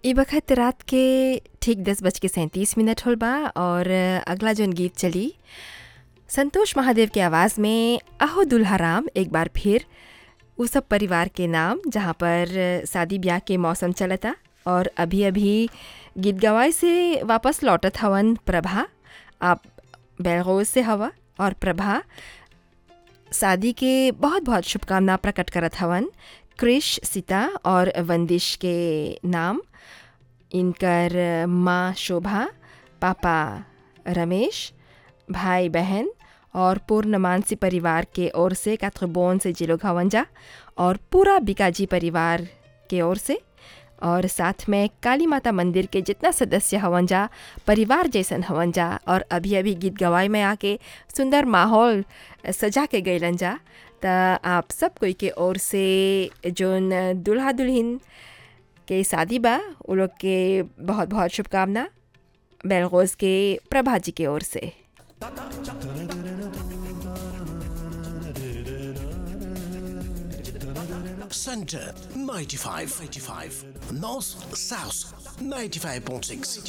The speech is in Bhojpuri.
ई बखत रात के ठीक दस बज के सैंतीस मिनट होल बा और अगला जौन गीत चली संतोष महादेव के आवाज़ में अहो दुल्हा राम एक बार फिर उ सब परिवार के नाम जहाँ पर शादी ब्याह के मौसम चलता और अभी अभी गीत गवाए से वापस लौटत हवन प्रभा आप बेलगोज से हवा और प्रभा शादी के बहुत बहुत शुभकामना प्रकट करत हवन क्रिश सीता और वंदिश के नाम इनकर माँ शोभा पापा रमेश भाई बहन और पूर्ण मानसी परिवार के ओर से काथबोन से जिलो घवंजा और पूरा बिकाजी परिवार के ओर से और साथ में काली माता मंदिर के जितना सदस्य हवन जा परिवार जैसन हवन जा और अभी अभी गीत गवाई में आके सुंदर माहौल सजा के गैलन जा त आप सब कोई के ओर से जोन दुल्हा दुल्हन के शादी बा उ लोग के बहुत बहुत शुभकामना बेलगोज के प्रभा जी के ओर से Center 95, 85. North, South 95.6.